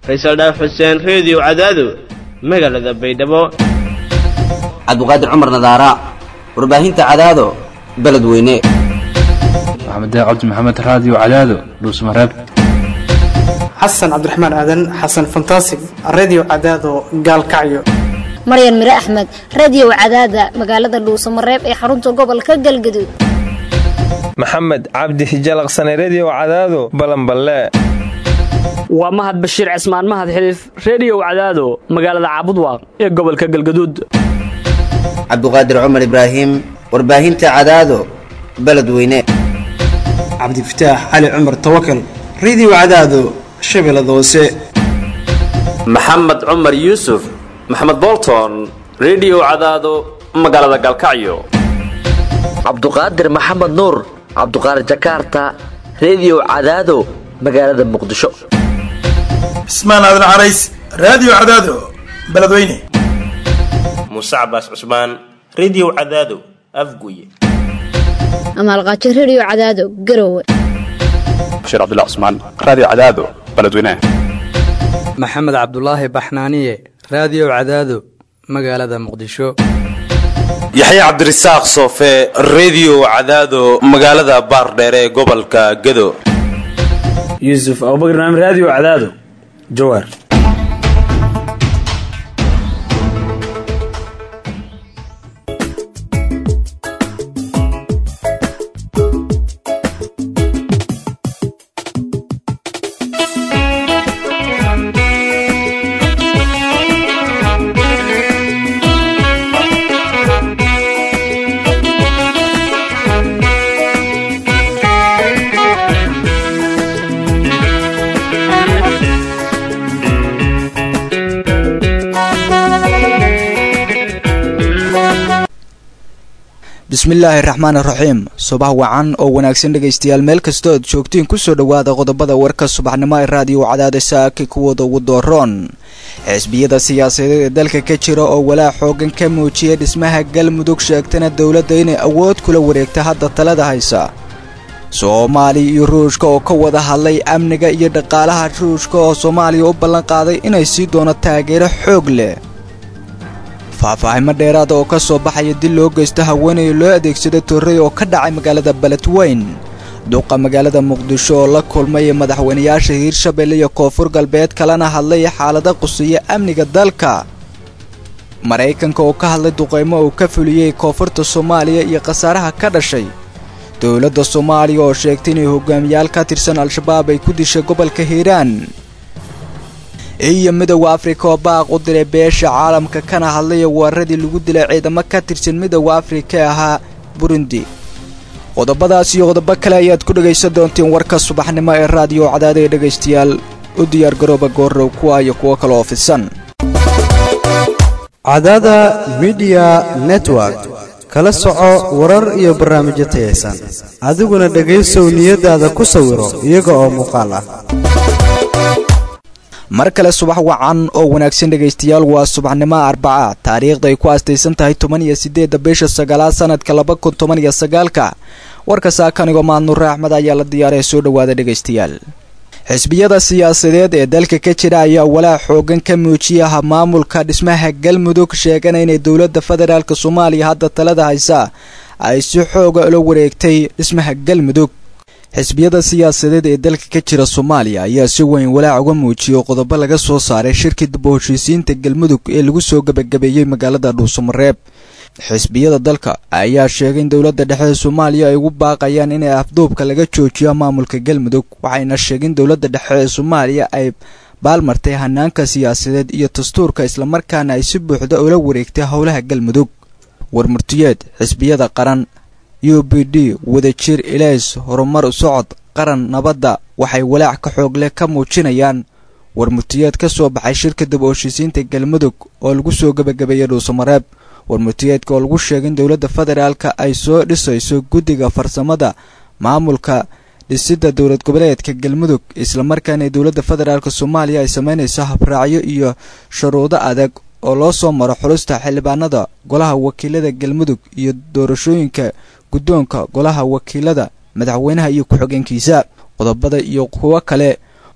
faysal dhaaf xuseen reediyo cadaado magaalada baydhabo cabdiqaadir cumar nadaara warbaahinta cadaado beledweyne maxamed cabdi maxamed raadiyo cadaado dhuusmareeb xasan cabdiraxmaan aadan xasan fantasig redio cadaado gaalkacyo maryan mire axmed radiyow cadaada magaalada dhuusamareeb ee xarunta gobolka galgaduud maxamed cabdi hijalaqsane rediyow cadaado balanballe waa mahad bashiir cismaan mahad xiliif rediyow cadaado magaalada caabudwaaq ee gobolka galgaduud cabdiqaadir cumar ibraahim warbaahinta cadaado beledweyne cabdifataax cali cumar tawakal redio cadaado shabeellada hoose maxamed cumar yuusuf maxamed bolton rediyow cadaado magaalada galkacyo cabduqaadir maxamed nuur cabduqaadir jakaarta rediyow cadaado magaalada muqdisho cismaan aadan carays raadiyo cadaado beledweyne muuse cabaas cusmaan rediyow cadaado afguye amaalqaajo rediyo cadaado garowe bashiir cabdilla cusmaan raadiyo cadaado beledweyne maxamed cabdulaahi baxnaaniye raadiyo cadaado magaalada muqdisho yaxya cabdirasaaq soofe rediyo cadaado magaalada baardheere ee gobolka gado yuusuf abubakr naam raadiyo cadaado jawaar bismillaahi raxmaani raxiim subax wacan oo wanaagsan dhegaystayaal meel kastoo aad joogtiin kusoo dhowaada qodobada warka subaxnimo ee raadiyo cadaada saaki kuwooda ugu dooroon xisbiyada siyaasadeed ee dalka ka jira oo walaac xoogan ka muujiyay dhismaha galmudug sheegtana dowladda inay awood kula wareegta hadda talada haysa soomaaliya iyo ruushka oo ka wada hadlay amniga iyo dhaqaalaha ruushka oo soomaaliya u ballanqaaday inay sii doono taageero xoog leh faahfaahimo dheeraada oo ka soo baxaya dil loo geysto haweenay loo adeegsada torrey oo ka dhacay magaalada beledweyn duqa magaalada muqdisho oo la kulmay madaxweynayaasha hiirshabelle iyo koonfur galbeed kalena hadlay xaalada qusiya amniga dalka maraykanka oo ka hadlay duqaymo uu ka fuliyey koonfurta soomaaliya iyo khasaaraha ka dhashay dowladda soomaaliya oo sheegtay inay hogaamiyaal ka tirsan al-shabaab ay ku dishay gobolka hiiraan iyo midowda afrika oo baaq u diray beesha caalamka kana hadlaya weeraradii lagu dilay ciidamo ka tirsan midowda afrika ee ahaa burundi qodobadaas iyo qodobo kale ayaad ku dhegaysan doonteen warka subaxnimo ee raadiyo cadaada ee dhegaystayaal u diyaargarooba goorrow kuwa iyo kuwo kale oo fidsan cadaada midiya network kala soco warar iyo barnaamijyo tayaysan adiguna dhegaysow niyadaada ku sawiro iyaga oo muuqaal ah mar kale subax wacan oo wanaagsan dhegaystayaal waa subaxnimo arbaca taariikhda ay ku aastaysan tahay toban iyo sideedda bisha sagaalaad sanadka laba kun toban iyo sagaalka warka saakanigoo maadnure axmed ayaa la diyaaraya soo dhowaada dhegaystayaal xisbiyada siyaasadeed ee dalka ka jira ayaa walaac xoogan ka muujiyaha maamulka dhismaha galmudug sheegana inay dowladda federaalk soomaaliya hadda talada haysa ay si xooga ula wareegtay dhismaha galmudug xisbiyada siyaasadeed ee dalka ka jira soomaaliya ayaa si weyn walaac uga muujiyay qodobo laga soo saaray shirkii daba heshiisiinta galmudug ee lagu soo gebagabeeyey magaalada dhuusamareeb xisbiyada dalka ayaa sheegay in dowladda dhexe ee soomaaliya ay ugu baaqayaan inay afduubka laga joojiyo maamulka galmudug waxayna sheegeen dowladda dhexe ee soomaaliya ay baalmartay hanaanka siyaasadeed iyo dastuurka islamarkaana ay si buuxda ula wareegtay howlaha galmudug warmurtiyeed xisbiyada qaran u b d wadajir ilays horumar socod qaran nabadda waxay walaac ka xoog leh ka muujinayaan warmurtiyeed ka soo baxay shirka daba heshiisiinta galmudug oo lagu soo gebagabeeyey dhuusamareeb warmurtiyeedka oo lagu sheegay in dowladda federaalka ay soo dhisayso guddiga farsamada maamulka dhisidda dowlad goboleedka galmudug islamarkaana dowladda federaalk soomaaliya ay sameynayso habraacyo iyo shuruudo adag oo loo soo maro xulista xildhibaanada golaha wakiilada galmudug iyo doorashooyinka guddoonka golaha wakiilada madaxweynaha iyo ku-xigeenkiisa qodobada iyo kuwo kale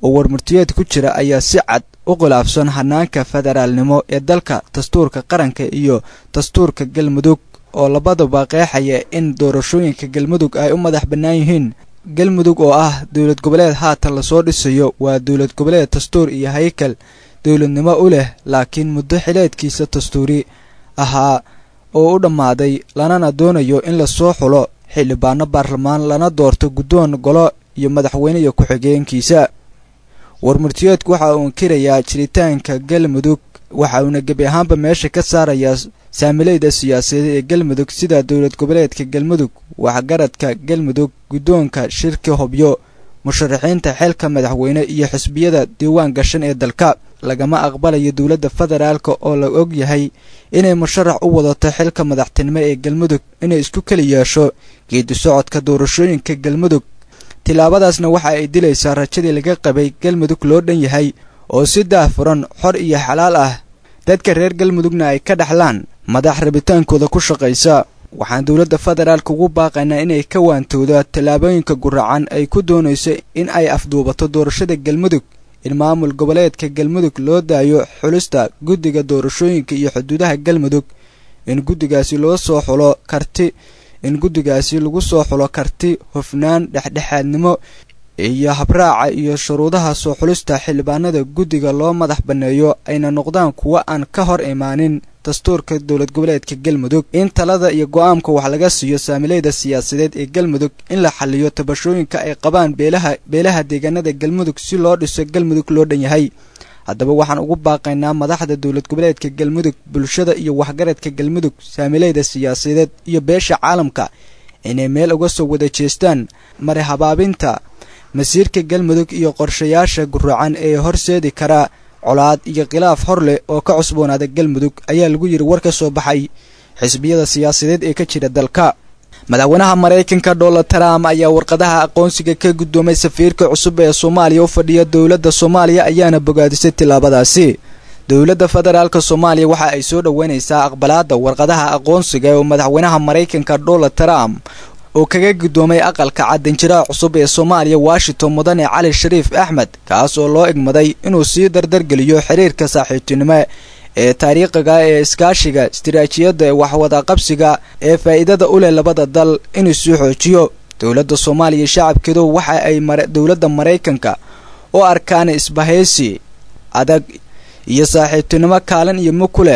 oo warmurtiyeed ku jira ayaa si cad u khilaafsan hanaanka federaalnimo ee dalka dastuurka qaranka iyo dastuurka galmudug oo labaduba qeexaya in doorashooyinka galmudug ay u madax bannaan yihiin galmudug oo ah dowlad goboleed haatan lasoo dhisayo waa dowlad goboleed dastuur iyo haykal dowladnimo u leh laakiin muddo xileedkiisa dastuuri ahaa oo u dhammaaday lanana doonayo in lasoo xulo xildhibaano baarlamaan lana doorto guddoon golo iyo madaxweyne iyo ku-xigeenkiisa warmurtiyeedku waxa uu inkirayaa jiritaanka galmudug waxa uuna gebi ahaanba meesha ka saarayaa saamileyda siyaasadeed ee galmudug sida dowlad goboleedka galmudug waxgaradka galmudug guddoonka shirka hobyo musharaxiinta xilka madaxweyne iyo xisbiyada diiwaan gashan ee dalka lagama aqbalayo dowladda federaalka oo la og yahay inay musharax u wadato xilka madaxtinimo ee galmudug inay isku keli yeesho geedi socodka doorashooyinka galmudug tillaabadaasna waxa ay dilaysaa rajadii laga qabay galmudug loo dhan yahay oo si daahfuran xor iyo xalaal ah dadka reer galmudugna ay ka dhaxlaan madax rabitaankooda ku shaqaysa waxaan dowladda federaalka ugu baaqaynaa inay ka waantooda tallaabooyinka guracan ay ku doonayso in ay afduubato doorashada galmudug in maamul goboleedka galmudug loo daayo xulista guddiga doorashooyinka iyo xuduudaha galmudug in guddigaasi loo soo xulo karti in guddigaasi lagu soo xulo karti hufnaan dhexdhexaadnimo iyo habraaca iyo shuruudaha soo xulista xildhibaanada guddiga loo madax banneeyo ayna noqdaan kuwo aan ka hor imaanin dastuurka dowlad goboleedka galmudug in talada iyo go'aamka wax laga siiyo saamileyda siyaasadeed ee galmudug in la xaliyo tabashooyinka ay qabaan beelaha beelaha deegaanada galmudug si loo dhiso galmudug loo dhan yahay haddaba waxaan ugu baaqaynaa madaxda dowlad goboleedka galmudug bulshada iyo waxgaradka galmudug saamileyda siyaasadeed iyo beesha caalamka inay meel uga soo wada jeestaan mari habaabinta masiirka galmudug iyo qorshayaasha guracan ee horseedi karaa colaad iyo khilaaf hor leh oo ka cusboonaada galmudug ayaa lagu yidhi war ka soo baxay xisbiyada siyaasadeed ee ka jira dalka madaxweynaha maraykanka donald trump ayaa warqadaha aqoonsiga ka guddoomay safiirka cusub ee soomaaliya u fadhiya dowladda soomaaliya ayaana bogaadisay tillaabadaasi dowladda federaalk soomaaliya waxa ay soo dhoweynaysaa aqbalaadda warqadaha aqoonsiga ee madaxweynaha maraykanka donald trump oo kaga guddoomay aqalka caddanjiraha cusub ee soomaaliya washington mudane cali shariif axmed kaas oo loo egmaday inuu sii dardargeliyo xiriirka saaxiibtinimo ee taariikhiga ee iskaashiga istiraatiijiyadda ee waxwadaqabsiga ee faa'iidada u leh labada dal inuu sii xoojiyo dowladda soomaaliya shacabkeedu waxa ay dowladda maraykanka u arkaan isbahaysi adag iyo saaxiibtinimo kaalin iyo mug ku leh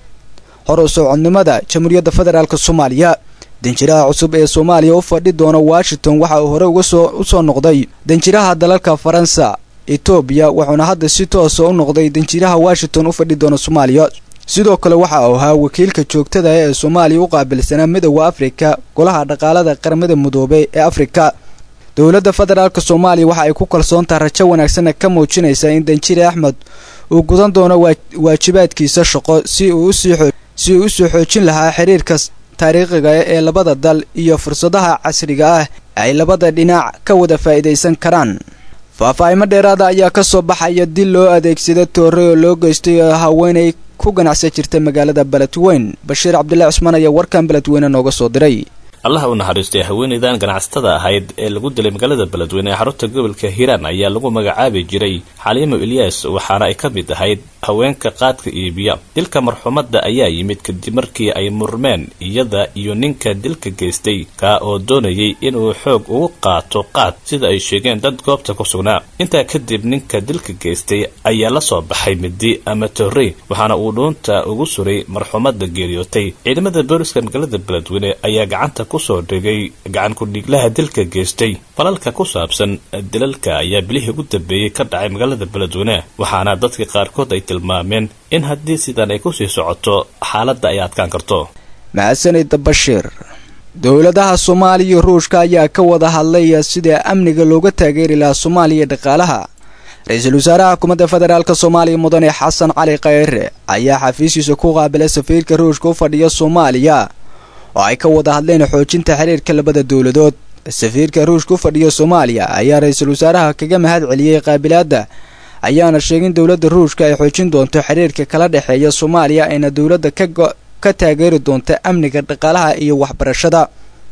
hor u socodnimada jamhuuriyadda federaalk soomaaliya danjiraha cusub ee soomaaliya u fadhi doona washington waxa uu hore uga soo u soo noqday danjiraha dalalka faransa etoobiya wuxuuna hadda si toosa u noqday danjiraha washington u fadhi doona soomaaliya sidoo kale waxa uu ahaa wakiilka joogtada ee soomaaliya u qaabilsanaa midooda afrika golaha dhaqaalada qaramada midoobey ee afrika dowladda federaalk soomaaliya waxa ay ku kalsoontaha rajo wanaagsanna ka muujinaysaa in danjire axmed uu gudan doono waajibaadkiisa shaqo si uu si uu usoo xoojin lahaa xiriirka taariikhiga ee labada dal iyo fursadaha casriga ah ay labada dhinac ka wada faa'iidaysan karaan faahfaahimo dheeraada ayaa ka soo baxaya dil loo adeegsada toore oo loo geystay haweenay ku ganacsan jirta magaalada beledweyn bashiir cabdulahi cusmaan ayaa warkan beledweyne nooga soo diray allaha u naxariistay haweenaydan ganacsatada ahayd ee lagu dilay magaalada beledweyne ee xarunta gobolka hiiraan ayaa lagu magacaabi jiray xaliimo ilyas waxaana ay ka mid ahayd haweenka qaadka iibiya dilka marxumadda ayaa yimid kadib markii ay murmeen iyada iyo ninka dilka geystay kaa oo doonayay inuu xoog ugu qaato qaad sida ay sheegeen dad goobta ku sugnaa intaa kadib ninka dilka geystay ayaa la soo baxay midi ama torrey waxaana uu dhuunta ugu suray marxumadda geeriyootay ciidamada booliska magaalada beledweyne ayaa gacanta kusoo dhigay gacan ku-dhiiglaha dilka geystay falalka ku saabsan dilalka ayaa bilihii ugu dambeeyey ka dhacay magaalada beledweyne waxaana dadka qaarkood ay tilmaameen in haddii sidan ay kusii socoto xaaladda ay adkaan karto mahadsanida bashiir dowladaha soomaaliya iyo ruushka ayaa ka wada hadlaya sida amniga looga taageeri lahaa soomaaliya iyo dhaqaalaha ra-iisul wasaaraha xukuumadda federaalk soomaaliya mudane xasan cali khayre ayaa xafiiskiisa ku qaabilay safiirka ruushka u fadhiya soomaaliya oo ay ka wada hadleen xoojinta xiriirka labada dowladood safiirka ruushka u fadhiya soomaaliya ayaa ra-iisul wasaaraha kaga mahad celiyey qaabilaadda ayaana sheegin dowladda ruushka ay xoojin doonto xiriirka kala dhexeeya soomaaliya ayna dowladda ka taageeri doonta amniga dhaqaalaha iyo waxbarashada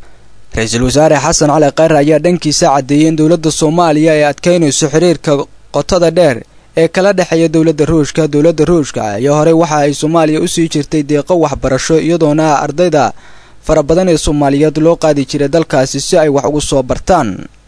ra-iisul wasaare xasan cali khayre ayaa dhankiisa caddeeyey in dowladda soomaaliya ay adkaynayso xiriirka qotada dheer ee kala dhexeeya dowladda ruushka dowladda ruushka ayaa horey waxa ay soomaaliya usii jirtay deeqo waxbarasho iyadoona ardayda fara badan ee soomaaliyeed loo qaadi jiray dalkaasi si ay wax ugu soo bartaan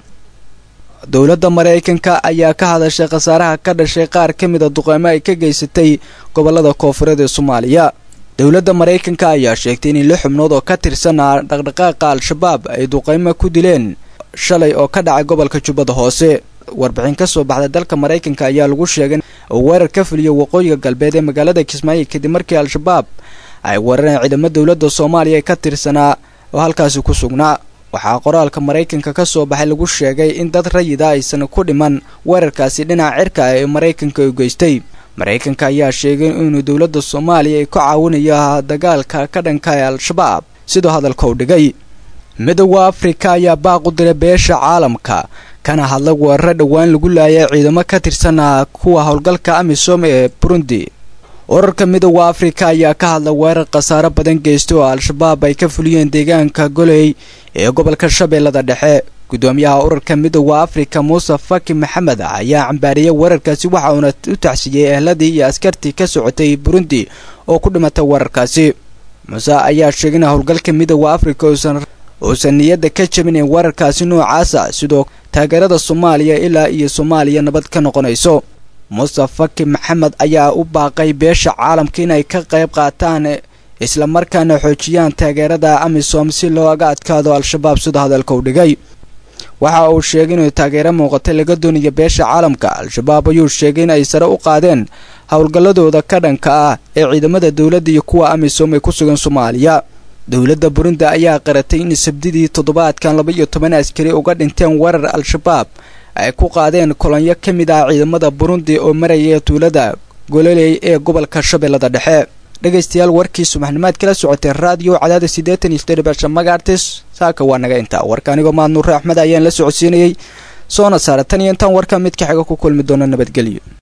dowladda maraykanka ayaa ka hadashay khasaaraha ka dhashay qaar ka mid a duqeymo ay ka geysatay gobollada koofureed ee soomaaliya dowladda maraykanka ayaa sheegtay in lix xubnood oo ka tirsan dhaqdhaqaaqa al-shabaab ay duqeymo ku dileen shalay oo ka dhacay gobolka jubbada hoose warbixin ka soo baxday dalka maraykanka ayaa lagu sheegay oo weerar ka fuliya waqooyiga galbeed ee magaalada kismaayo kadib markii al-shabaab ay weerareen ciidamo dowladda soomaaliya ee ka tirsanaa oo halkaasi ku sugnaa waxaa qoraalka maraykanka ka soo baxay lagu sheegay in dad rayida aysan ku dhiman weerarkaasi dhinaca cirka ah ee maraykanka u geystay maraykanka ayaa sheegay inuu dowladda soomaaliya ay ku caawinayo dagaalka ka dhanka ee al-shabaab siduu hadalka u dhigay midooda afrika ayaa baaq u diray beesha caalamka kana hadla weeraro dhowaan lagu laayay ciidamo ka tirsan kuwa howlgalka amisom ee burundi urarka midooda afrika ayaa ka hadla weerar khasaaro badan geystay oo al-shabaab ay ka fuliyeen deegaanka goley ee gobolka shabeellada dhexe gudoomiyaha urarka midooda afrika muuse faki maxamed ayaa cambaariyey weerarkaasi waxa uuna u taxsiiyey ehladii iyo askartii ka socotay burundi oo ku dhimatay weerarkaasi muuse ayaa sheegay in howlgalka midooda afrika uusan uusan niyadda ka jabinayn weerarkaasi noocaasa sidoo taageerada soomaaliya ilaa iyo soomaaliya nabad ka noqonayso muuse faki maxamed ayaa u baaqay beesha caalamka inay ka qayb qaataan islamarkaana xoojiyaan taageerada amisom si looga adkaado al-shabaab sida hadalka u dhigay waxa uu sheegay inuu taageero muuqatay laga doonayo beesha caalamka al-shabaab ayuu sheegay in ay sare u qaadeen howlgalladooda ka dhanka ah ee ciidamada dowladda iyo kuwa amisom ay ku sugan soomaaliya dowladda burundi ayaa qaratay in sabdidii toddobaadkan laba iyo toban askari uga dhinteen weerar al-shabaab ay ku qaadeen kolonyo ka mid ah ciidamada burundi oo maraya tuulada gololey ee gobolka shabeellada dhexe dhegaystayaal warkii subaxnimaad kala socotay raadiyo cadaada siddeetan iyo siddeed basha magaartis saaka waa naga intaa warka anigoo maadnuure axmed ayaan la socodsiinayey soona saara tan iyo intaan warka mid ka xiga ku kulmi doono nabadgelyo